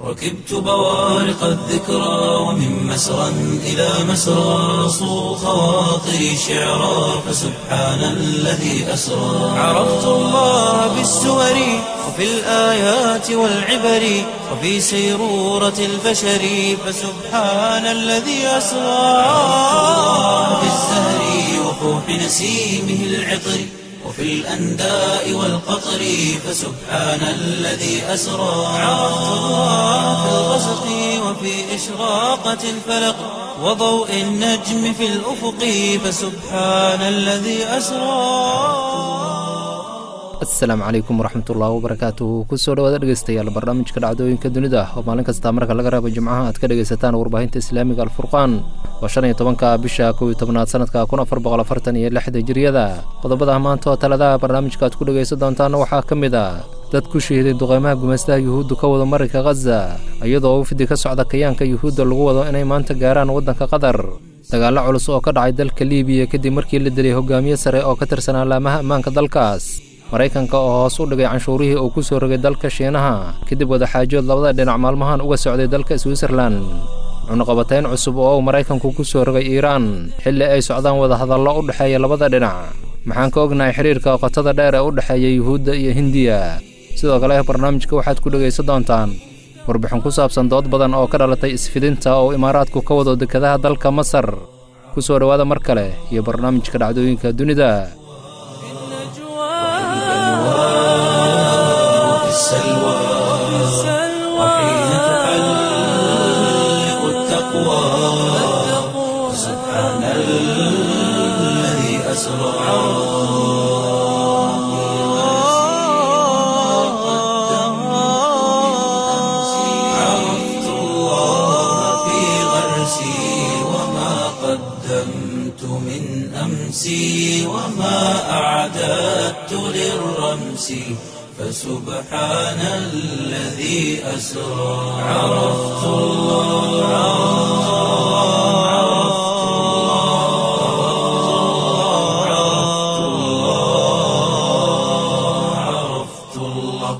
ركبت بوارق الذكرى ومن مسرى إلى مسرى صو خواطري شعرا فسبحان الذي أسرى عرفت الله بالسور وفي الآيات والعبر وفي سيرورة البشر فسبحان الذي أسرى في الزهر وفوح نسيمه العطر وفي الأنداء والقطر فسبحان الذي أسرى عرفت الله في الغسق وفي إشراقة الفلق وضوء النجم في الأفق فسبحان الذي أسرى asalaamu calaykum waraxmatullaahi wabarakaatuhu kusoo dhawaada dhegeystayaal barnaamijka dhacdooyinka dunida oo maalin kasta marka laga reebo jimcaha aad ka dhegaysataan warbaahinta islaamiga alfurqaan waa shan iyo tobanka bisha kow iyo tobnaad sanadka kun afar boqol afartan iyo lixda jiriyada qodobada maanta oo taladaha barnaamijka aad ku dhegaysan doontaana waxaa ka mid a dad ku shahiday duqeymaha gumaystaha yuhuudda ka wada marinka khaza iyadoo ufidi ka socda kayaanka yuhuudda lagu wado inay maanta gaaraan waddanka qatar dagaallo culus oo ka dhacay dalka liibiya kadib markii la dilay hogaamiye sare oo ka tirsan alaamaha ammaanka dalkaas maraykanka oo hoos u dhigay canshuurihii uu ku soo rogay dalka shiinaha kadib wadaxaajood labada dhinac maalmahan uga socday dalka switzerlan cunuqabatayn cusub oo uu maraykanku ku soo rogay iiraan xilli ay socdaan wadahadallo u dhexeeya labada dhinac maxaan ka ognahay xidhiirka qotada dheer ee u dhexeeya yuhuudda iyo hindiya sidoo kale barnaamijka waxaad ku dhegaysan doontaan warbixin ku saabsan dood badan oo ka dhalatay isfidinta oo imaaraadku ka wado dekadaha dalka masar ku soo dhowaada mar kale iyo barnaamijka dhacdooyinka dunida في السلوى وحين تحلق التقوى سبحان الذي أسرى عرفت الله في غرسي وما قدمت من أمسي وما أعددت للرمس فسبحان الذي أسرى عرفت الله عرفت الله عرفت الله عرفت الله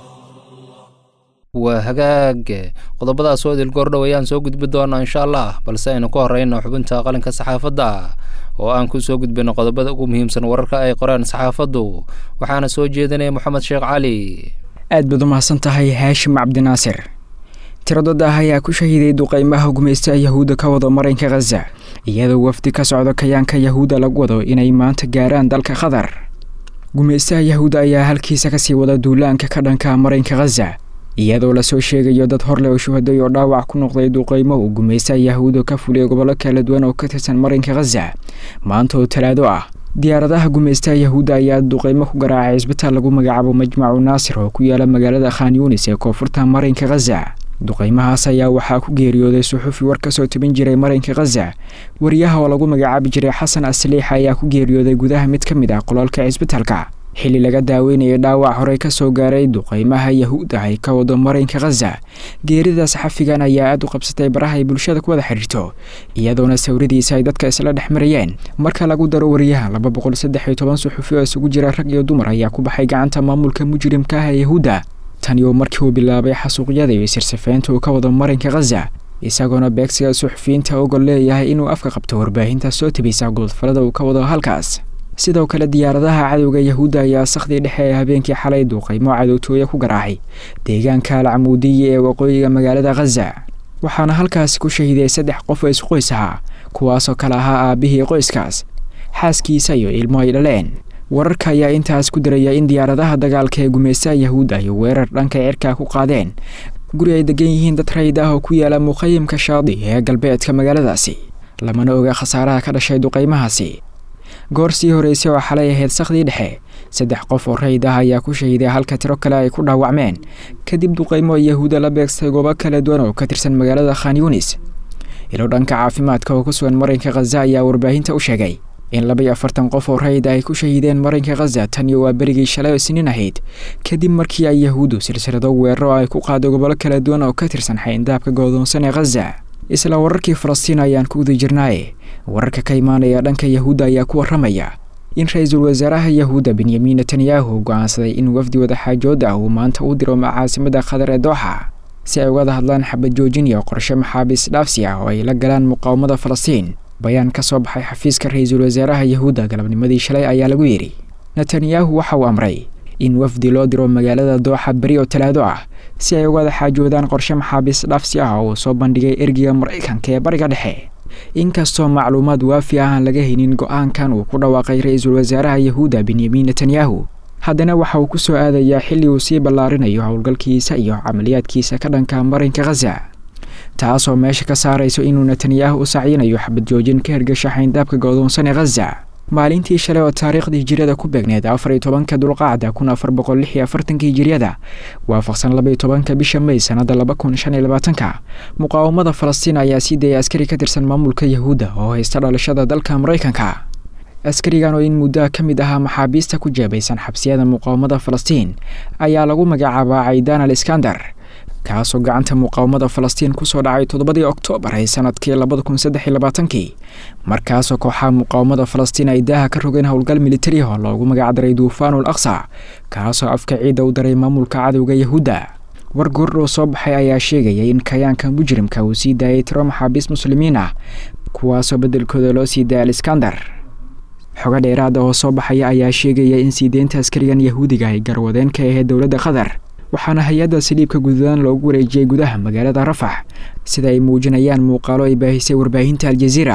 waa hagaag qodobadaas oo idil goordhow ayaan soo gudbi doonaa insha allah balse aynu ka horreyno xubinta qalinka saxaafadda oo aan ku soo gudbino qodobada ugu muhiimsan wararka ay qoreen saxaafaddu waxaana soo jeedinaya moxamed sheekh cali aad baad u mahadsan tahay haashim cabdinaasir tiradad ah ayaa ku shahiiday duqeymaha gumaystaha yahuudda ka wado marinka khaza iyadoo wafdi ka socdo kayaanka yahuudda lagu wado inay maanta gaaraan dalka qatar gumaystaha yahuudda ayaa halkiisa kasii wada duulaanka ka dhanka marinka khaza iyadoo lasoo sheegayo dad horleh oo shuhaday oo dhaawac ku noqday duqeymo uu gumaystaha yahuudda ka fuliyay gobollo kala duwan oo ka tirsan marinka khaza maanta oo talaado ah diyaaradaha gumaystaha yahuudda ayaa duqeymo ku garaacay cisbitaal lagu magacaabo majmacu naasir oo ku yaala magaalada khan yunis ee koonfurta marinka khaza duqeymahaas ayaa waxaa ku geeriyooday suxufi war kasoo tebin jiray marinka khaza wariyaha oo lagu magacaabi jiray xasan asliixa ayaa ku geeriyooday gudaha mid ka mid ah qololka cisbitaalka xilli laga daaweynayay dhaawac horey ka soo gaaray duqeymaha yahuudda ay ka wado marinka khaza geerida saxafigan ayaa aada u qabsatay baraha ay bulshada ku wada xidhiirto iyadoona sawiradiisa ay dadka isla dhex marayeen marka lagu daro wariyaha laba boqol saddex iyo toban suxufi oo isugu jira rag iyo dumar ayaa ku baxay gacanta maamulka mujrimka ah ee yahuudda tani oo markii uu bilaabay xasuuqyada iyo sirsafeynta uu ka wado marinka khaza isagoona beegsiga suxufiyiinta ogol leeyahay inuu afka qabto warbaahinta soo tebisa goodfalada uu ka wado halkaas sidoo kale diyaaradaha cadowga yahuudda ayaa sakhdii dhexe ee habeenkii xalay duuqeymo cadowtooya ku garaacay deegaanka alcamuudiya ee waqooyiga magaalada khaza waxaana halkaasi ku shahiday saddex qof oo isqoys ahaa kuwaasoo kale ahaa aabihii qoyskaas xaaskiisa iyo ilmo ay dhaleen wararka ayaa intaas ku daraya in diyaaradaha dagaalka ee gumaystaha yahuudda ay weerar dhanka cirkaa ku qaadeen guri ay degan yihiin dad rayid ah oo ku yaala muqayimka shaadi ee galbeedka magaaladaasi lamana oga khasaaraha ka dhashay duqeymahaasi goor sii horeysay oo xalay ahayd sakhdii dhexe saddex qof oo rayid ah ayaa ku shahiday halka tiro kale ay ku dhaawacmeen kadib duqeymo yahuuda la beegstay goobo kala duwan oo ka tirsan magaalada khan yunis ilo dhanka caafimaadka oo ku sugan marinka khaza ayaa warbaahinta u sheegay in laba iyo afartan qof oo rayid ay ku shahiideen marinka khaza tan iyo waa berigii shalay oo siniin ahayd kadib markii ay yahuuddu silsilado weeraro ay ku qaado gobollo kala duwan oo ka tirsan xayndaabka goodoonsan ee khaza isla wararkii falastiin ayaan ku guda jirnaaye wararka ka imaanaya dhanka yahuudda ayaa ku warramaya in ra-iisul wasaaraha yahuudda benyamin netanyahu go-aansaday in wafdi wadaxaajood ah uu maanta u diro caasimada qatar ee dooxa si ay ugada hadlaan xabad joojin iyo qorshe maxaabiis dhaafsi ah oo ay la galaan muqaawamada falastiin bayaan ka soo baxay xafiiska ra-iisul wasaaraha yahuudda galabnimadii shalay ayaa lagu yidhi netanyahu waxa uu amray in wafdi loo diro magaalada dooxa beri oo talaado ah si ay ugada xaajoodaan qorshe maxaabiis dhaafsi ah oo uu soo bandhigay ergiga maraykanka ee bariga dhexe inkastoo macluumaad waafi ah aan laga haynin go-aankan uu ku dhawaaqay ra-iisul wasaaraha yahuudda benyamin netanyahu haddana waxa uu ku soo aadayaa xilli uu sii ballaarinayo howlgalkiisa iyo camaliyaadkiisa ka dhanka marinka khaza taasoo meesha ka saarayso inuu netanyahu u sacyinayo xabad joojin ka hergasha xayndaabka godoonsan ee khaza maalintii shalay oo taariikhda hijiriyada ku beegneed afar iyo tobanka dulqaacda kun afar boqol lix iyo afartanka hijiriyada waafaqsan laba iyo tobanka bisha may sanada laba kun shan iyo labaatanka muqaawamada falastiin ayaa sii dayay askari ka tirsan maamulka yahuudda oo haysta dhalashada dalka maraykanka askarigan oo in muddoa ka mid ahaa maxaabiista ku jeebaysan xabsiyada muqaawamada falastiin ayaa lagu magacaabaa caydaan al iskandar kaasoo gacanta muqaawamada falastiin kusoo dhacay toddobadii oktoobar ee sanadkii labada kun saddex iyo labaatankii markaasoo kooxaha muqaawamada falastiin ay daaha ka rogeen howlgal militari oo loogu magacdaray duufaanul aqsa kaasoo afka ciidda u daray maamulka cadowga yahuudda war goordhow soo baxay ayaa sheegaya in kayaanka mujrimka uu sii daayay tiro maxaabiis muslimiin ah kuwaasoo beddelkooda loo sii daayay al iskandar xogo dheeraada oo soo baxaya ayaa sheegaya in sii deynta askarigan yahuudiga ay garwadeen ka ahayd dowladda qatar waxaana hay-adda saliibka guduudan loogu wareejiyey gudaha magaalada rafax sida ay muujinayaan muuqaalo ay baahisay warbaahinta aljaziira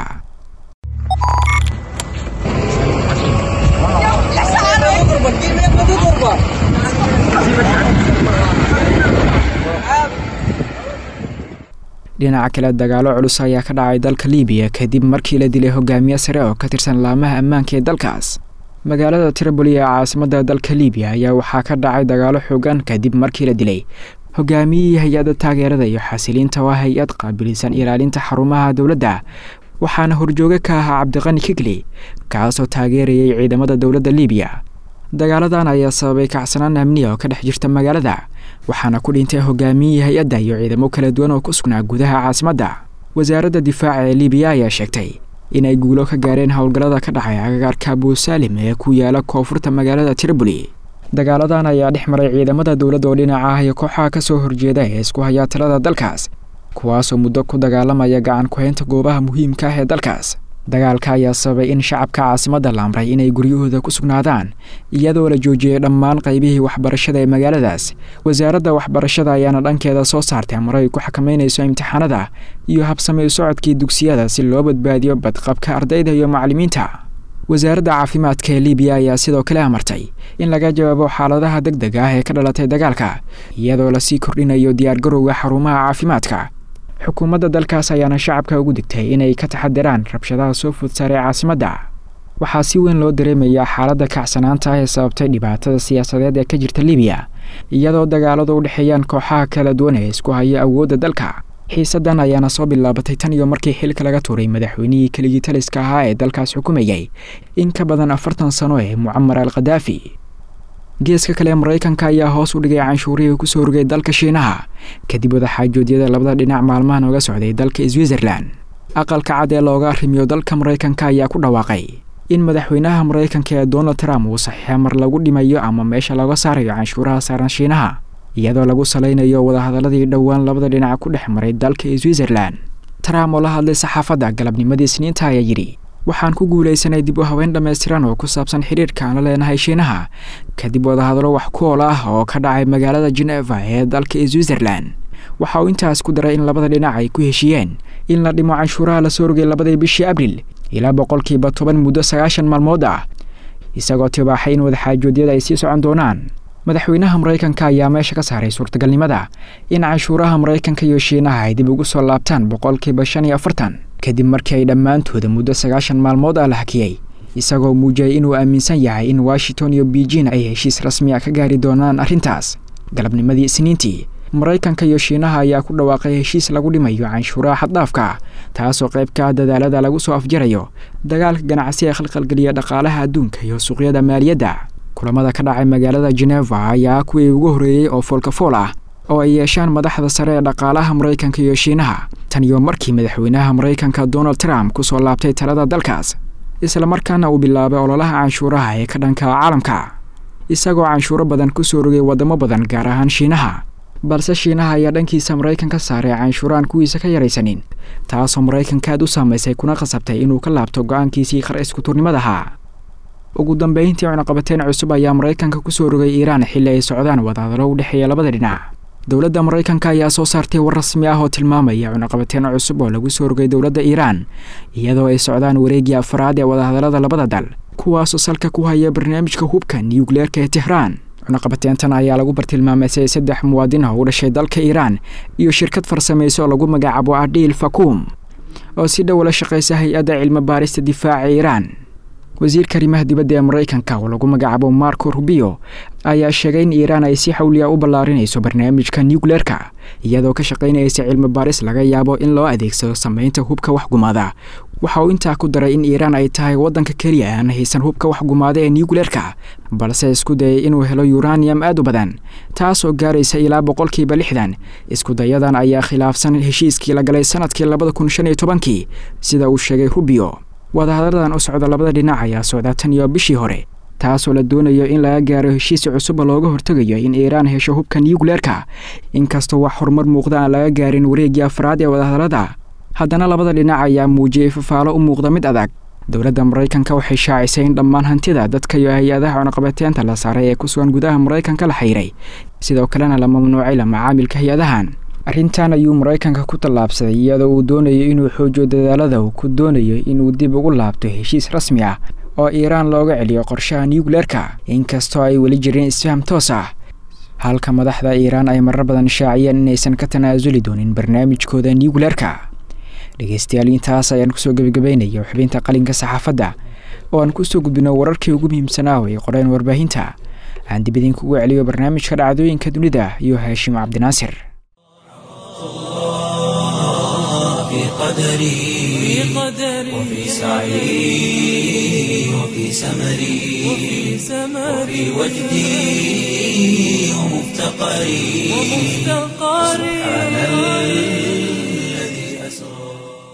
dhinaca kale dagaalo culus ayaa ka dhacay dalka libiya kadib markii la dilay hogaamiye sare oo ka tirsan laamaha ammaanka ee dalkaas magaalada triboli ee caasimadda dalka libiya ayaa waxaa ka dhacay dagaalo xoogan kadib markii la dilay hogaamiyihii hay-adda taageerada iyo xasiliinta waa hay-ad qaabilisan ilaalinta xarumaha dowladda waxaana horjooge ka ahaa cabdiqani kigli kaasoo taageerayay ciidamada dowladda libiya dagaaladan ayaa sababay kacsanaan amniya oo ka dhex jirta magaalada waxaana ku dhintay hogaamiyihii hay-adda iyo ciidamo kala duwan oo ku sugnaa gudaha caasimadda wasaaradda difaaca ee libiya ayaa sheegtay inay guulo ka gaareen howlgallada ka dhacay agagaarka abuusaalim ee ku yaala koonfurta magaalada triboli dagaaladan ayaa dhex maray ciidamada dowladda oo dhinaca ah iyo kooxaha ka soo horjeeda ee isku hayaa talada dalkaas kuwaasoo muddo ku dagaalamaya gacan ku-haynta goobaha muhiimka ah ee dalkaas dagaalka ayaa sababay in shacabka caasimadda la amray inay guryahooda ku sugnaadaan iyadoo la joojiyey dhammaan qaybihii waxbarashada ee magaaladaas wasaaradda waxbarashada ayaana dhankeeda soo saartay amar ay ku xakameynayso imtixaanada iyo habsamey socodkii dugsiyada si loo badbaadiyo badqabka ardayda iyo macallimiinta wasaaradda caafimaadka ee libiya ayaa sidoo kale amartay in laga jawaabo xaaladaha deg deg ah ee ka dhalatay dagaalka iyadoo lasii kordhinayo diyaargarowga xarumaha caafimaadka xukuumadda dalkaas ayaana shacabka ugu digtay inay ka taxadiraan rabshadaha soo food saaray caasimadda waxaa si weyn loo dareemayaa xaaladda kacsanaanta ah ee sababtay dhibaatada siyaasadeed ee ka jirta libiya iyadoo dagaaladu u dhexeeyaan kooxaha kala duwan ee isku haya awoodda dalka xiisaddan ayaana soo bilaabatay tan iyo markii xilka laga tuuray madaxweynihii keligii taliska ahaa ee dalkaas xukumayay in ka badan afartan sano ee mucamar al khadaafi geeska kale maraykanka ayaa hoos u dhigay canshuurihii kusoo rogay dalka shiinaha kadib wadaxaajoodyada labada dhinac maalmahan oga socday dalka switzerlan aqalka cad ee looga arrimiyo dalka maraykanka ayaa ku dhawaaqay in madaxweynaha maraykanka ee donald trump uu saxiixa mar lagu dhimayo ama meesha looga saarayo canshuuraha saaran shiinaha iyadoo lagu salaynayo wadahadaladii dhowaan labada dhinac ku dhex maray dalka switzerlan trump oo la hadlay saxaafadda galabnimadii isniinta ayaa yidhi waxaan ku guulaysanay dib u haweyn dhammaystiran oo ku saabsan xidhiirka aan la leenahay shiinaha kadib wadahadalo wax ku ool ah oo ka dhacay magaalada geneva ee dalka switzerlan waxa uu intaas ku daray in labada dhinac ay ku heshiiyeen in la dhimo canshuuraha lasoo rogay labadii bishii abril ilaa boqolkiiba toban muddo sagaashan maalmood ah isagoo tibaaxay in wadaxaajoodyada ay sii socon doonaan madaxweynaha maraykanka ayaa meesha ka saaray suurtagalnimada in canshuuraha maraykanka iyo shiinaha ay dib ugu soo laabtaan boqolkiiba shan iyo afartan kadib markii ay dhammaantooda muddo sagaashan maalmood ah la hakiyey isagoo muujiyay inuu aaminsan yahay in washington iyo beijing ay heshiis rasmi a ka gaari doonaan arrintaas galabnimadii isniintii maraykanka iyo shiinaha ayaa ku dhawaaqay heshiis lagu dhimayo canshuuraha xaddhaafka taasoo qayb ka ah dadaalada lagu soo afjarayo dagaalka ganacsi ee khalkhalgeliya dhaqaalaha adduunka iyo suuqyada maaliyadda kulamada ka dhacay magaalada geneva ayaa kuwii ugu horreeyey oo foolkafool ah oo ay yeeshaan madaxda sare ee dhaqaalaha maraykanka iyo shiinaha tan iyo markii madaxweynaha maraykanka donald trump ku soo laabtay talada dalkaas islamarkaana uu bilaabay ololaha canshuuraha ee ka dhanka caalamka isagoo canshuuro badan ku soo rogay waddamo badan gaar ahaan shiinaha balse shiinaha ayaa dhankiisa maraykan ka saaray canshuuraan kuwiisa ka yaraysanin taasoo maraykanka aad u saamaysay kuna khasabtay inuu ka laabto go-aankiisii qar iskuturnimadaha ugu dambeyntii cunaqabateen cusub ayaa maraykanka kusoo rogay iiraan xilli ay socdaan wadahadalo u dhexeeya labada dhinac dowladda maraykanka ayaa soo saartay war rasmi ah oo tilmaamaya cunaqabateen cusub oo lagu soo rogay dowladda iiraan iyadoo ay socdaan wareegii afaraad ee wadahadalada labada dal kuwaasoo salka ku haya barnaamijka hubka niyukleerka ee tehraan cunaqabateentan ayaa lagu bartilmaamaysay saddex muwaadin oo u dhashay dalka iiraan iyo shirkad farsamayso oo lagu magacaabo adhiil fakuum oo si dhow la shaqaysa hay-adda cilmi baarista difaaca iiraan wasiirka arrimaha dibadda ee maraykanka oo lagu magacaabo marco rubio ayaa sheegay in iiraan ay si xawliya u ballaarinayso barnaamijka nukleerka iyadoo ka shaqaynaysa cilmi baaris laga yaabo in loo adeegsado samaynta hubka waxgumaada waxa uu intaa ku daray in iiraan ay tahay waddanka keliya aan haysan hubka waxgumaada ee nukleerka balse isku dayay inuu helo yuraniyam aad u badan taasoo gaaraysa ilaa boqolkiiba lixdan iskudayadan ayaa khilaafsan heshiiskii la galay sanadkii labada kun shan iyo tobankii sida uu sheegay rubio wadahadaladan u socda labada dhinac ayaa socdaa tan iyo bishii hore taasoo la doonayo in laga gaaro heshiis cusuba looga hortegayo in iiraan hesho hubka nukleerka inkastoo wax horumar muuqda aan laga gaarin wareegii afraad ee wadahadalada haddana labada dhinac ayaa muujiyey fafaalo u muuqda mid adag dowladda maraykanka waxay shaacisay in dhammaan hantida dadka iyo hay-adaha cunaqabateenta la saaray ee ku sugan gudaha maraykanka la xayiray sidoo kalena la mamnuucay la macaamilka hay-adahan arrintan ayuu maraykanka ku tallaabsaday iyadoo uu doonayo inuu xoojiyo dadaalada uu ku doonayo inuu dib ugu laabto heshiis rasmi ah oo iiraan looga celiyo qorshaha nukleerka inkastoo ay weli jireen isfaham toos ah halka madaxda iiraan ay marar badan shaaciyeen inaysan ka tanaasuli doonin barnaamijkooda nukleerka dhegeystayaal intaas ayaan kusoo gebagabaynaya xubinta qalinka saxaafadda oo aan kusoo gudbino wararkii ugu muhiimsanaa oo ay qoreen warbaahinta aan dib idinkugu celiyo barnaamijka dhacdooyinka dunida iyo haashim cabdinaasir في قدري وفي سعي وفي سمري وفي وجدي ومفتقري سبحان الذي أسرى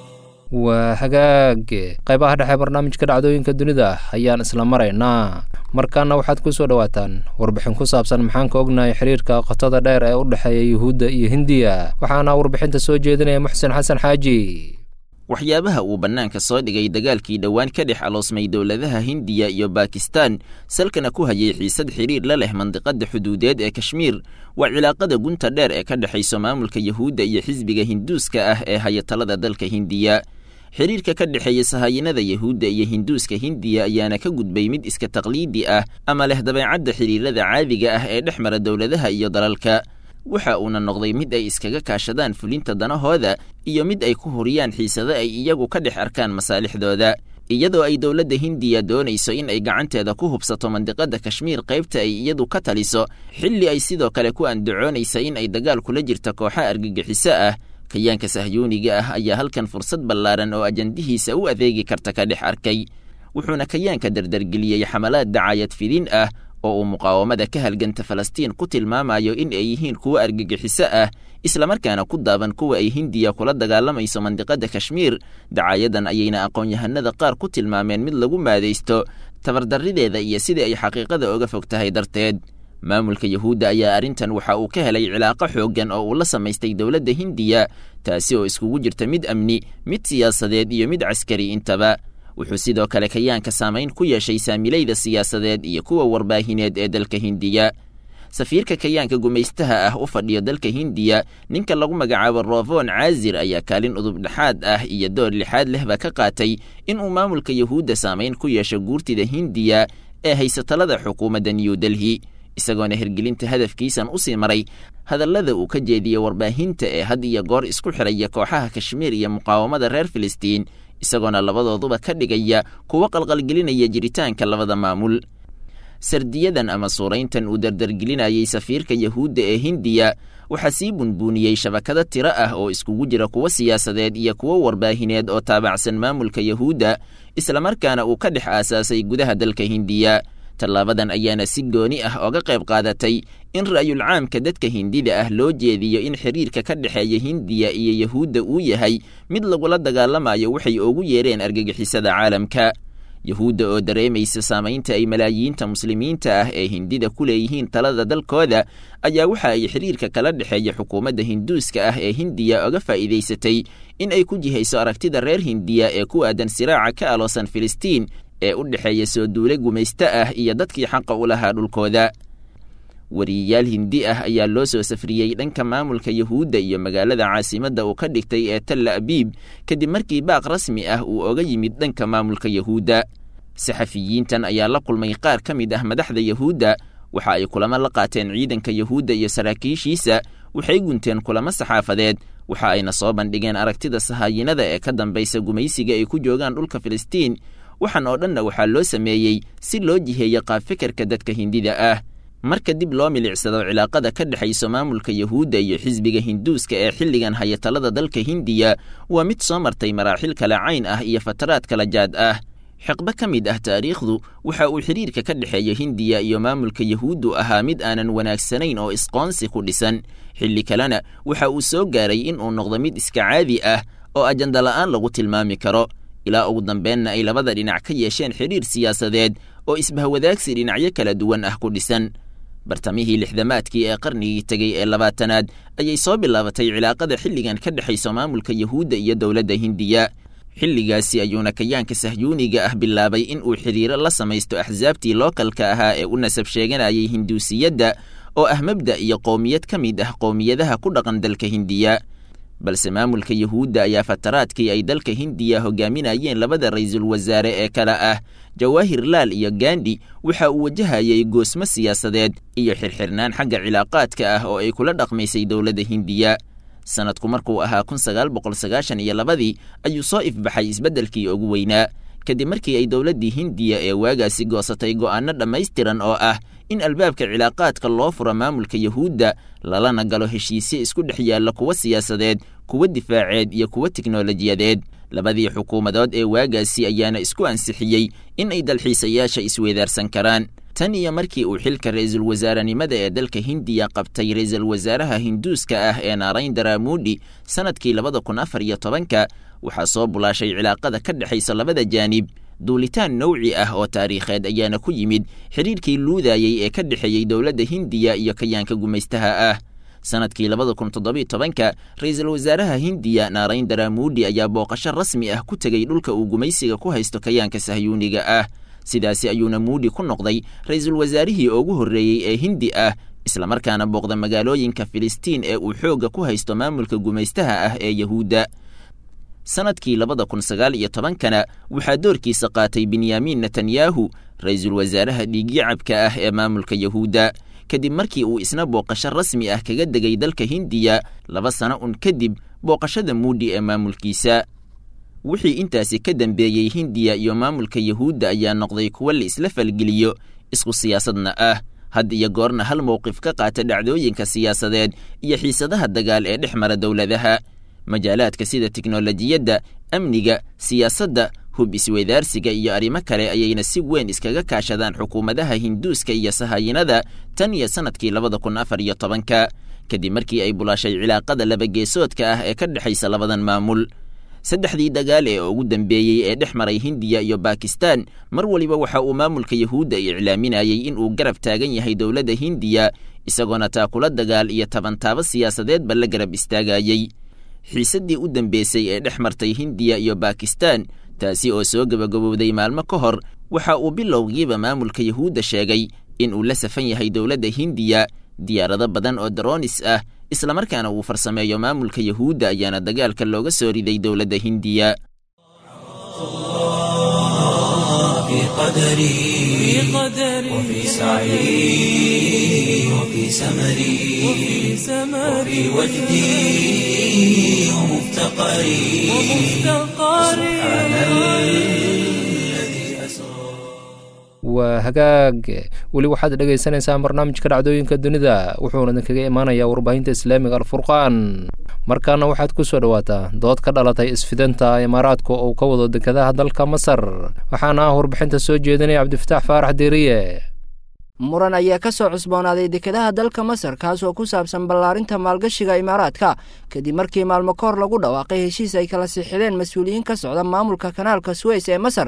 waa hagaag qaybaha dhexe barnaamijka dhacdooyinka dunida ayaan isla maraynaa markaana waxaad ku soo dhowaataan warbixin ku saabsan maxaan ka ognahay xiriirka qotada dheer ee u dhexeeya yuhuudda iyo hindiya waxaana warbixinta soo jeedinaya muxsen xasan xaaji waxyaabaha uu bannaanka soo dhigay dagaalkii dhowaan ka dhex aloosmay dowladaha hindiya iyo bakistan salkana ku hayay xiisad xidhiir la leh mandiqadda xuduudeed ee kashmiir waa cilaaqada gunta dheer ee ka dhexayso maamulka yuhuudda iyo xisbiga hinduuska ah ee haya talada dalka hindiya xidhiirka ka dhexeeya sahaayinada yuhuudda iyo hinduuska hindiya ayaana ka gudbay mid iska taqliidi ah ama leh dabeecadda xidhiirada caadiga ah ee dhex mara dowladaha iyo dalalka waxa uuna noqday mid ay iskaga kaashadaan fulinta danahooda iyo mid ay ku huriyaan xiisado ay iyagu ka dhex arkaan masaalixdooda iyadoo ay dowladda hindiya doonayso in ay gacanteeda ku hubsato mandiqadda kashmiir qaybta ay iyadu ka taliso xilli ay sidoo kale ku andacoonaysa in ay dagaal kula jirta kooxa argagixiso ah kayaanka sahyuuniga ah ayaa halkan fursad ballaaran oo ajandihiisa u adeegi karta ka dhex arkay wuxuuna kayaanka dardargeliyey xamalaad dacaayad fidin ah oo uu muqaawamada ka halganta falastiin ku tilmaamayo in ay yihiin kuwo argagixiso ah islamarkaana ku daaban kuwa ay hindiya kula dagaalamayso mandiqadda kashmiir dacaayadan ayayna aqoon-yahanada qaar ku tilmaameen mid lagu maadaysto tabardarrideeda iyo sidai ay xaqiiqada oga fog tahay darteed maamulka yuhuudda ayaa arrintan waxa uu ka helay cilaaqo xooggan oo uu la samaystay dowladda hindiya taasi oo iskugu jirta mid amni mid siyaasadeed iyo mid caskari intaba wuxuu sidoo kale kayaanka saamayn ku yeeshay saamilayda siyaasadeed iyo kuwa warbaahineed ee dalka hindiya safiirka kayaanka gumaystaha ah u fadhiyo dalka hindiya ninka lagu magacaabo rovon caazir ayaa kaalin udub dhexaad ah iyo door lixaad lehba ka qaatay inuu maamulka yuhuudda saamayn ku yeesho guurtida hindiya ee haysatalada xukuumadda new delhi isagoona hirgelinta hadafkiisan usii maray hadallada uu ka jeediyey warbaahinta ee had iyo goor isku xidhaya kooxaha kashmiir iyo muqaawamada reer filistiin isagoona labadooduba ka dhigaya kuwo qalqalgelinaya jiritaanka labada maamul sardiyadan ama suurayntan uu dardargelinayay safiirka yuhuudda ee hindiya waxaa sii bunbuuniyey shabakado tiro ah oo iskugu jira kuwo siyaasadeed iyo kuwo warbaahineed oo taabacsan maamulka yuhuudda islamarkaana uu ka dhex aasaasay gudaha dalka hindiya tallaabadan ayaana si gooni ah oga qayb qaadatay in ra'yul caamka dadka hindida ah loo jeediyo in xiriirka ka dhexeeya hindiya iyo yuhuudda uu yahay mid lagula dagaalamayo waxay ugu yeereen argagixisada caalamka yahuudda oo dareemaysa saamaynta ay malaayiinta muslimiinta ah ee hindida ku leeyihiin talada dalkooda ayaa waxa ay xiriirka kala dhexeeya xukuumadda hinduuska ah ee hindiya oga faa'iidaysatay in ay ku jihayso aragtida reer hindiya ee ku aadan siraaca ka aloosan filistiin ee u dhexeeya soo duule gumaysto ah iyo dadkii xaqa u lahaa dhulkooda wariyayaal hindi ah ayaa loo soo safriyey dhanka maamulka yahuudda iyo magaalada caasimadda uu ka dhigtay ee talla abiib kadib markii baaq rasmi ah uu oga yimid dhanka maamulka yahuudda saxafiyiintan ayaa la kulmay qaar ka mid ah madaxda yahuudda waxa ay kulamo la qaateen ciidanka yahuudda iyo saraakiishiisa waxay gunteen kulamo saxaafadeed waxa ayna soo bandhigeen aragtida sahaayinada ee ka dambaysa gumaysiga ay ku joogaan dhulka filistiin waxaan oo dhanna waxaa loo sameeyey si loo jiheeyo qaabfikirka dadka hindida ah marka dib loo milicsado cilaaqada ka dhexayso maamulka yahuudda iyo xisbiga hinduuska ee xilligan haya talada dalka hindiya waa mid soo martay maraaxil kala cayn ah iyo fataraad kala jaad ah xiqbo ka mid ah taariikhdu waxa uu xidhiirka ka dhexeeya hindiya iyo maamulka yahuuddu ahaa mid aanan wanaagsanayn oo isqoonsi ku dhisan xilli kalena waxa uu soo gaaray in uu noqdo mid iska caadi ah oo ajanda la'aan lagu tilmaami karo ilaa ugu dambeenna ay labada dhinac ka yeesheen xidhiir siyaasadeed oo isbahwadaagsi dhinacyo kala duwan ah ku dhisan bartamihii lixdamaadkii ee qarnigii tegey ee labaatanaad ayay soo bilaabatay cilaaqada xilligan ka dhexayso maamulka yahuudda iyo dowladda hindiya xilligaasi ayuuna kayaanka sahyuuniga ah bilaabay in uu xidhiiro la samaysto axsaabtii lookalka ahaa ee u nasab sheeganayay hinduusiyadda oo ah mabda' iyo qowmiyad ka mid ah qowmiyadaha ku dhaqan dalka hindiya balse maamulka yahuudda ayaa fataraadkii ay dalka hindiya hogaaminayeen labada ra'iisul wasaare ee kale ah jawaahir laal iyo gandhi waxa uu wajahayay goosmo siyaasadeed iyo xirxirnaan xagga cilaaqaadka ah oo ay kula dhaqmaysay dowladda hindiya sanadku markuu ahaa kun sagaal boqol sagaashan iyo labadii ayuu soo ifbaxay isbeddelkii ugu weynaa kadib markii ay dowladdii hindiya ee waagaasi goosatay go'aanno dhammaystiran oo ah in albaabka cilaaqaadka loo furo maamulka yahuudda lalana galo heshiisye isku dhex yaalla kuwa siyaasadeed kuwa difaaceed iyo kuwa tiknolojiyadeed labadii xukuumadood ee waagaasi ayaana isku ansixiyey in ay dalxiisayaasha isweedaarsan karaan tan iyo markii uu xilka ra'iisul wasaarenimada ee dalka hindiya qabtay ra'iisul wasaaraha hinduuska ah ee naarayndara muudhi sannadkii labada kun afar iyo tobanka waxaa soo bulaashay cilaaqada ka dhexaysa labada jaanib duulitaan nowci ah oo taariikheed ayaana ku yimid xidhiirkii luudayey ee ka dhexeeyey dowladda hindiya iyo kayaanka gumaystaha ah sannadkii labada kun toddobiyo tobanka ra'iisul wasaaraha hindiya naarayndara muudhi ayaa booqasho rasmi ah ku tegey dhulka uu gumaysiga ku haysto kayaanka sahyuuniga ah sidaasi ayuuna muudhi ku noqday ra'iisul wasaarihii ugu horreeyey ee hindi ah islamarkaana booqda magaalooyinka filistiin ee uu xoogga ku haysto maamulka gumaystaha ah ee yahuudda sannadkii labada kun sagaal iyo tobankana waxaa doorkiisa qaatay benyamin netanyahu ra'iisul wasaaraha dhiigyacabka ah ee maamulka yahuudda kadib markii uu isna booqasho rasmi ah kaga degay dalka hindiya laba sano un kadib booqashada muudhi ee maamulkiisa wixii intaasi ka dambeeyey hindiya iyo maamulka yahuudda ayaa noqday kuwo la isla falgeliyo isku siyaasadna ah had iyo goorna hal mowqif ka qaata dhacdooyinka siyaasadeed iyo xiisadaha dagaal ee dhex mara dowladaha majaalaadka sida tiknolojiyadda amniga siyaasadda hub isweydaarsiga iyo arrimo kale ayayna si weyn iskaga kaashadaan xukuumadaha hinduuska iyo sahayinada tan iyo sannadkii labada kun afar iyo tobanka kadib markii ay bulaashay cilaaqada labageesoodka ah ee ka dhexaysa labadan maamul saddexdii dagaal ee ugu dambeeyey ee dhex maray hindiya iyo bakistan mar waliba waxa uu maamulka yahuudda iclaaminayey in uu garab taagan yahay dowladda hindiya isagoona taakula dagaal iyo tabantaabo siyaasadeedba la garab istaagayey xiisaddii u dambeysay ee dhex martay hindiya iyo bakistan taasi oo soo gebagabowday maalmo ka hor waxa uu bilowgiiba maamulka yahuudda sheegay in uu la safan yahay dowladda hindiya diyaarado badan oo daroonis ah islamarkaana uu farsameeyo maamulka yahuudda ayaana dagaalka looga soo riday dowladda hindiya في قدري وفي سعي وفي سمري وفي وجدي ومفتقري سبحان الذي أسرى waa hagaag weli waxaad dhegaysanaysaa barnaamijka dhacdooyinka dunida wuxuuna idinkaga imaanayaa warbaahinta islaamiga alfurqaan markaana waxaad ku soo dhowaataa dood ka dhalatay isfidanta imaaraadka oo ka wado dekedaha dalka masar waxaana ah warbixinta soo jeedinaya cabdifataax faarax deeriye muran ayaa ka soo cusboonaaday dekedaha dalka masar kaasoo ku saabsan ballaarinta maalgashiga imaaraadka kadib markii maalmo ka hor lagu dhawaaqay heshiis ay kala sixideen mas-uuliyiin ka socda maamulka kanaalka suweys ee masar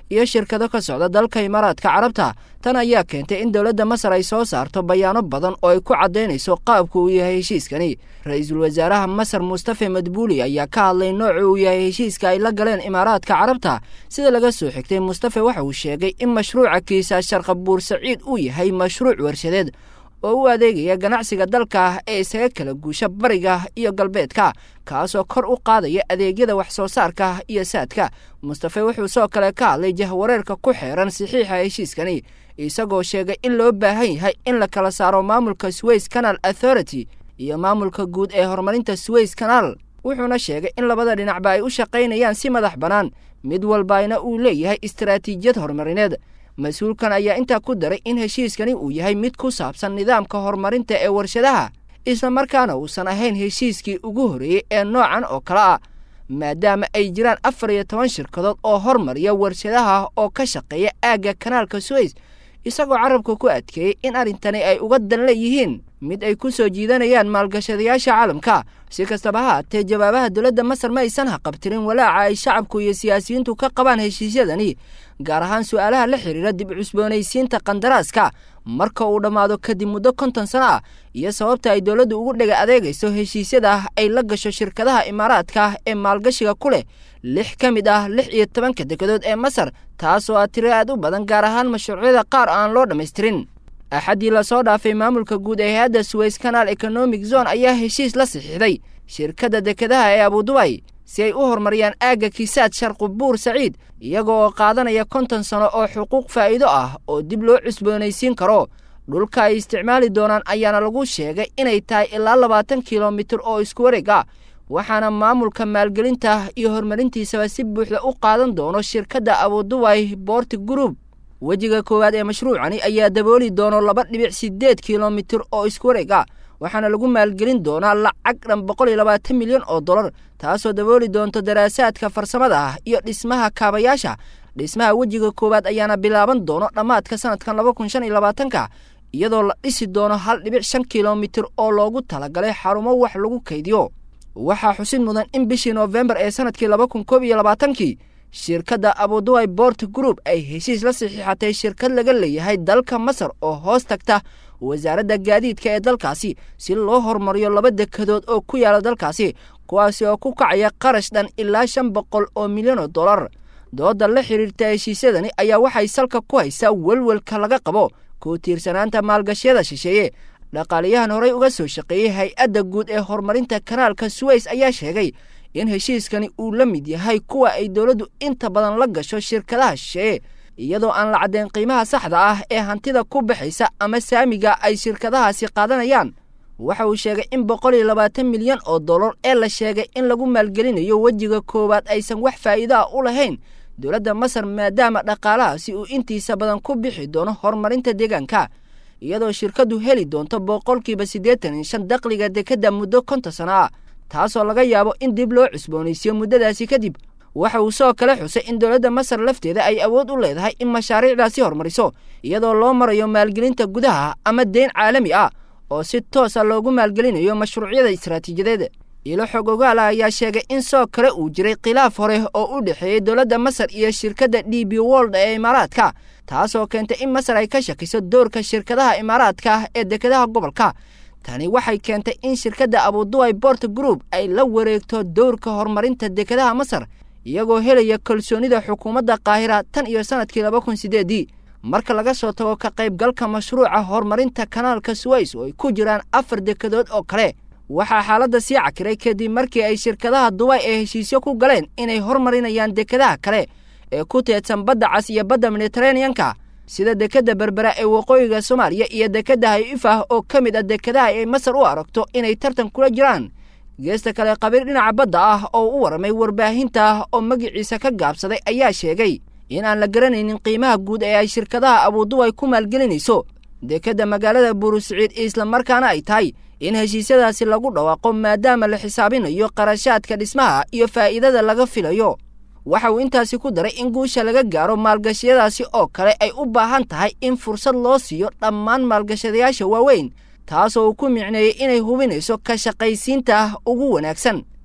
iyo shirkado ka socda dalka imaaraadka carabta tan ayaa keentay in dowladda masar ay soo saarto bayaano badan oo ay ku caddaynayso qaabku uu yahay heshiiskani ra-iisul wasaaraha masar mustafe madbuuli ayaa ka hadlay nooca uu yahay heshiiska ay la galeen imaaraadka carabta sida laga soo xigtay mustafe waxa uu sheegay in mashruuca kiisa sharqabuur saciid uu yahay mashruuc warshadeed oo u adeegaya ganacsiga dalka ee isaga kala guusha bariga iyo galbeedka kaasoo kor u qaadaya adeegyada wax soo saarka iyo saadka mustafe wuxuu soo kale ka hadlay jahwareerka ku xeeran saxiixa heshiiskani isagoo sheegay in loo baahan yahay in la kala saaro maamulka sways canal authority iyo maamulka guud ee horumarinta sways canal wuxuuna sheegay in labada dhinacba ay u shaqaynayaan si madax bannaan mid walbayna uu leeyahay istaraatiijiyad horumarineed mas-uulkan ayaa intaa ku daray in heshiiskani uu yahay mid ku saabsan nidaamka horumarinta ee warshadaha islamarkaana uusan ahayn heshiiskii ugu horreeyey ee noocan oo kale ah maadaama ay jiraan afar iyo toban shirkadood oo hormariya warshadaha oo ka shaqeeya aagga kanaalka suways isagoo carabka ku adkeeyey in arrintani ay uga dan leeyihiin mid ay ku soo jiidanayaan maalgashadayaasha caalamka si kastaba ha haatee jawaabaha dowladda masar ma aysan haqabtirin walaaca ay shacabku iyo siyaasiyiintu ka qabaan heshiisyadani gaar ahaan su-aalaha la xidhiira dib cusboonaysiinta kandaraaska marka uu dhammaado kadib muddo konton sano ah iyo sababta ay dowladdu ugu dhega adeegayso heshiisyada ay la gasho shirkadaha imaaraadka ee maalgashiga ku leh lix ka mid ah lix iyo tobanka degadood ee masar taasoo ah tiro aad u badan gaar ahaan mashruucyada qaar aan loo dhammaystirin axaddii lasoo dhaafay maamulka guud ee hay-adda suways canal economic zone ayaa heshiis la saxiixday shirkadda dekedaha ee abudubay si ay u horumariyaan aagga kiisaad sharqubuur saciid iyaga oo qaadanaya konton sano oo xuquuq faa'iido ah oo dib loo cusboonaysiin karo dhulka ay isticmaali doonaan ayaana lagu sheegay inay tahay ilaa labaatan kilomitir oo isku wareeg ah waxaana maamulka maalgelinta iyo horumarintiisaba si buuxda u qaadan doono shirkadda abudubay boorti group wejiga koowaad ee mashruucani ayaa dabooli doono laba dhibic siddeed kilomitir oo isku wareeg ah waxaana lagu maalgelin doonaa lacag dhan boqol iyo labaatan milyan oo dollar taasoo dabooli doonto daraasaadka farsamada ah iyo dhismaha kaabayaasha dhismaha wejiga koowaad ayaana bilaaban doono dhammaadka sanadkan laba kun shan iyo labaatanka iyadoo la dhisi doono hal dhibic shan kilomitir oo loogu talagalay xarumo wax lagu kaydiyo waxaa xusid mudan in bishii noofembar ee sanadkii laba kun koob iyo labaatankii shirkadda abuduway bort group ay heshiis la saxiixatay shirkad laga leeyahay dalka masar oo hoos tagta wasaaradda gaadiidka ee dalkaasi si loo horumariyo laba dekadood oo ku yaala dalkaasi kuwaasi oo ku kacaya qarash dhan ilaa shan boqol oo milyan oo dollar dooda la xidhiirta heshiisyadani ayaa waxay salka ku haysaa welwelka laga qabo ku tiirsanaanta maalgashyada shisheeye dhaqaaliyahan horey uga soo shaqeeyey hay-adda guud ee horumarinta kanaalka suways ayaa sheegay in heshiiskani uu la mid yahay kuwa ay dowladdu inta badan la gasho shirkadaha shisheeye iyadoo aan la caddayn qiimaha saxda ah ee hantida ku baxaysa ama saamiga ay shirkadahaasi qaadanayaan waxa uu sheegay in boqol iyo labaatan milyan oo dollar ee la sheegay in lagu maalgelinayo wejiga koowaad aysan wax faa'iido ah u lahayn dowladda masar maadaama dhaqaalahaasi uu intiisa badan ku bixi doono horumarinta deegaanka iyadoo shirkaddu heli doonto boqolkiiba siddeetan iyo shan dakhliga dekedda muddo konton sano ah taasoo laga yaabo in dib loo cusboonaysiyo muddadaasi kadib waxa uu soo kale xusay in dowladda masar lafteeda ay awood u leedahay in mashaariicdaasi horumariso iyadoo loo marayo maalgelinta gudaha ama deyn caalami ah oo si toosa loogu maalgelinayo mashruucyada istaraatiijiyadeed ilo xog ogaala ayaa sheegay in soo kale uu jiray khilaaf hore oo u dhexeeyey dowladda masar iyo shirkadda d b wold ee imaaraadka taasoo keentay in masar ay ka shakiso doorka shirkadaha imaaraadka ee dekedaha gobolka tani waxay keentay in shirkadda abuduway bort group ay la wareegto dowrka horumarinta dekedaha masar iyagoo helaya kalsoonida xukuumadda qaahira tan iyo sanadkii laba kun sideedii marka laga soo tago ka qaybgalka mashruuca horumarinta kanaalka suways oo ay ku jiraan afar dekedood oo kale waxaa xaaladda sii cakiray kadib markii ay shirkadaha dubay ee heshiisyo ku galeen inay hormarinayaan dekedaha kale ee ku teedsan badda cas iyo badda mediteraneanka sida dekedda berbera ee waqooyiga soomaaliya iyo dekedda hay-ifah oo ka mid ah dekedaha ay masar u aragto inay tartan kula jiraan geesta kale qabiir dhinaca badda ah oo u warramay warbaahinta oo magiciisa ka gaabsaday ayaa sheegay in aan la garanaynin qiimaha guud ee ay shirkadaha abuduway ku maalgelinayso dekedda magaalada buurusiciid islamarkaana ay tahay in heshiisyadaasi lagu dhawaaqo maadaama la xisaabinayo qarashaadka dhismaha iyo faa'iidada laga filayo waxa uu intaasi ku daray in guusha laga gaaro maalgashiyadaasi oo kale ay u baahan tahay in fursad loo siiyo dhammaan maalgashadayaasha waaweyn taasoo uu ku micneeyey inay hubinayso ka shaqaysiinta ugu wanaagsan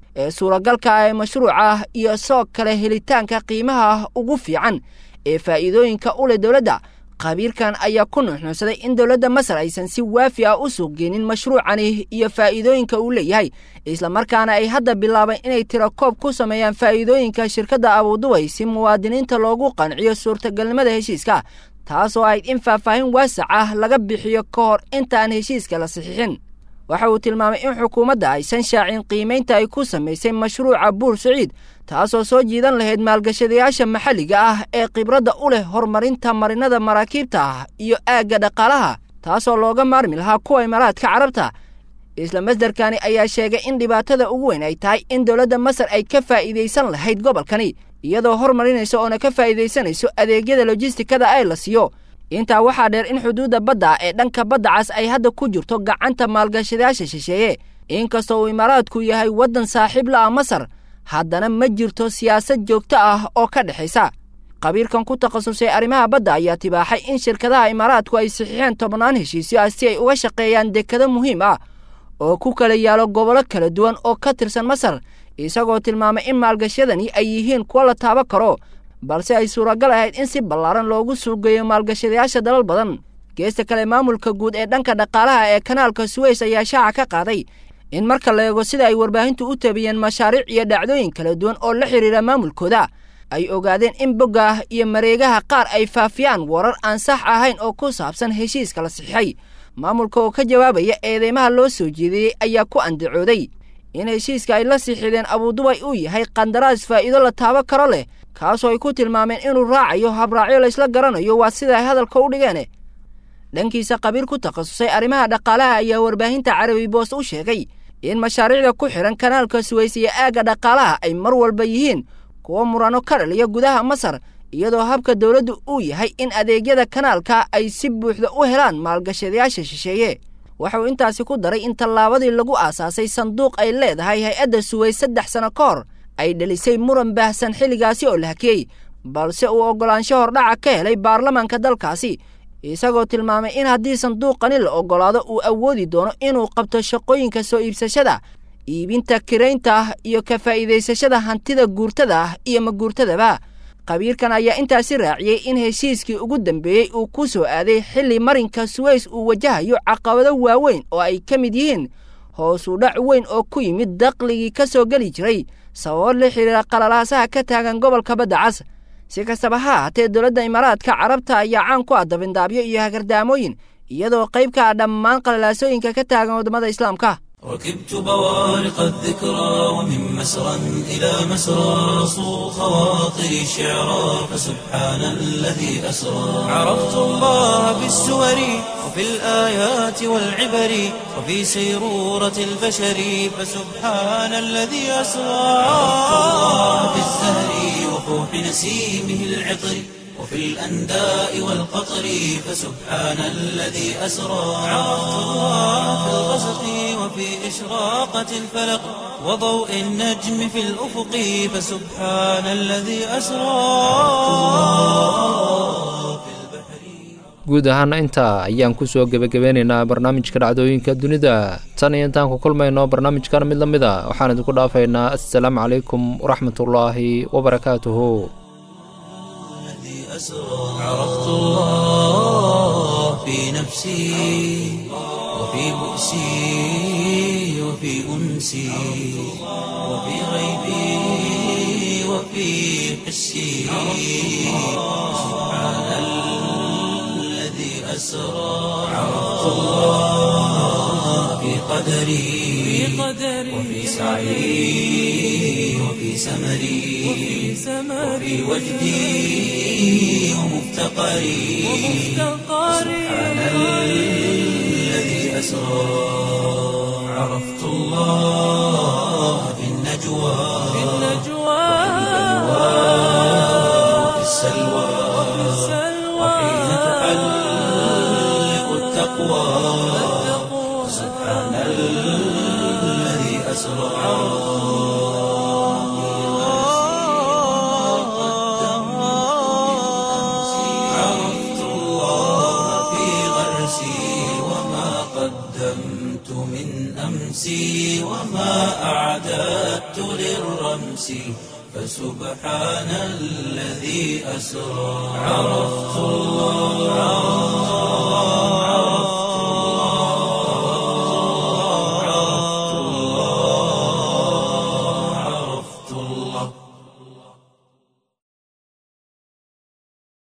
ee suuragalka ah ee mashruuca iyo soo kale helitaanka qiimaha ugu fiican ee faa'iidooyinka u leh dowladda khabiirkan ayaa ku nuuxnuuxsaday in dowladda masar aysan si waafi ah u suuq geenin mashruucani iyo faa'iidooyinka uu leeyahay islamarkaana ay hadda bilaabeen inay tiro koob ku sameeyaan faa'iidooyinka shirkadda abuudubay si muwaadiniinta loogu qanciyo suurtagalnimada heshiiska taasoo ahayd in faahfaahin waasac ah laga bixiyo ka hor intaan heshiiska la saxiixin waxa uu tilmaamay in xukuumadda aysan shaacin qiimaynta ay ku samaysay mashruuca buur saciid taasoo soo jiidan lahayd maalgashadayaasha maxalliga ah ee khibradda u leh horumarinta marinada maraakiibta ah iyo aagga dhaqaalaha taasoo looga maarmi lahaa kuwa imaaraadka carabta isla masdarkani ayaa sheegay in dhibaatada ugu weyn ay tahay in dowladda masar ay ka faa'iidaysan lahayd gobolkani iyadoo hormarinaysa oona ka faa'iidaysanayso adeegyada lojistikada ay la siiyo intaa waxaa dheer in xuduudda badda ee dhanka badda cas ay hadda ku jirto gacanta maalgashadayaasha shisheeye inkastoo uu imaaraadku yahay waddan saaxiib la'a masar haddana ma jirto siyaasad joogto ah oo ka dhexaysa khabiirkan ku takhasusay arrimaha badda ayaa tibaaxay in shirkadaha imaaraadku ay saxiixeen tobnaan heshiisyo ah si ay uga shaqeeyaan dekado muhiim ah oo ku kala yaalo gobollo kala duwan oo ka tirsan masar isagoo tilmaamay in maalgashadani ay yihiin kuwo la taaban karo balse ay suuragal ahayd in si ballaaran loogu suugeeyo maalgashadayaasha dalal badan geesta kale maamulka guud ee dhanka dhaqaalaha ee kanaalka suweys ayaa shaaca ka qaaday in marka la eego sida ay warbaahintu u tabiyeen mashaariic iyo dhacdooyin kala duwan oo la xidhiira maamulkooda ay ogaadeen in bogga iyo mareegaha qaar ay faafiyaan warar aan sax ahayn oo ku saabsan heshiiska la saxiixay maamulka oo ka jawaabaya eedeymaha loo soo jeediyey ayaa ku andacooday in heshiiska ay la siixideen abuudubay uu yahay qandaraas faa'iido la taabo karo leh kaasoo ay ku tilmaameen inuu raacayo habraacyo laysla garanayo waa sida ay hadalka u dhigeen dhankiisa khabiir ku takhasusay arrimaha dhaqaalaha ayaa warbaahinta carabi boos u sheegay in mashaariicda ku xidhan kanaalka suweys iyo aagga dhaqaalaha ay mar walba yihiin kuwo murano ka dhaliya gudaha masar iyadoo habka dowladdu uu yahay in adeegyada kanaalka ay si buuxda u helaan maalgashadayaasha shisheeye waxauu intaasi ku daray in tallaabadii lagu aasaasay sanduuq ay leedahay hay-adda suweys saddex sano ka hor ay dhalisay muran baahsan xilligaasi oo la hakiyey balse uu oggolaansho hordhaca ka helay baarlamaanka dalkaasi isagoo tilmaamay in haddii sanduuqani la oggolaado uu awoodi doono inuu qabto shaqooyinka soo iibsashada iibinta kiraynta iyo ka faa'iidaysashada hantida guurtada ah iyo maguurtadaba khabiirkan ayaa intaasi raaciyey in heshiiskii ugu dambeeyey uu ku soo aaday xilli marinka suweys uu wajahayo caqabado waaweyn oo ay ka mid yihiin hoosu dhac weyn oo ku yimid daqligii ka soo geli jiray sababo la xidhiira qalalaasaha ka taagan gobolka badda cas si kastaba ha ahaatee dowladda imaaraadka carabta ayaa caan ku ah dabindaabyo iyo hagardaamooyin iyadoo qayb ka ah dhammaan qalalaasooyinka ka taagan waddamada islaamka ركبت بوارق الذكرى ومن مسرى إلى مسرى صو خواطري شعرا فسبحان الذي أسرى عرفت الله بالسور وفي الآيات والعبر وفي سيرورة البشر فسبحان الذي أسرى عرفت الله بالزهر وفوح نسيمه العطر وفي الأنداء والقطر فسبحان الذي أسرى عرفت الله في الغسق وفي إشراقة الفلق وضوء النجم في الأفق فسبحان الذي أسرى guud ahaana intaa ayaan kusoo gebagabeynaynaa barnaamijka dhacdooyinka dunida tan iyo intaan ku kulmayno barnaamijkan mid la mid a waxaan idinku dhaafaynaa assalaamu calaykum waraxmatullaahi wabarakaatuhu عرفت الله في نفسي وفي بؤسي وفي أنسي وفي غيبي وفي حسي سبحان الذي أسرى عرفت الله في قدري وفي سعي وفي سمري وفي وجدي ومفتقري سبحان الذي أسرى عرفت الله في النجوى وفي السلوى وحين تحلق التقوى سبحان الذي أسرى عرفت الله في غرسي وما قدمت من أمسي وما أعددت الرمس فسبحان الذي أسرى عرفت الله عرفت الله عرفت الله عرفت الله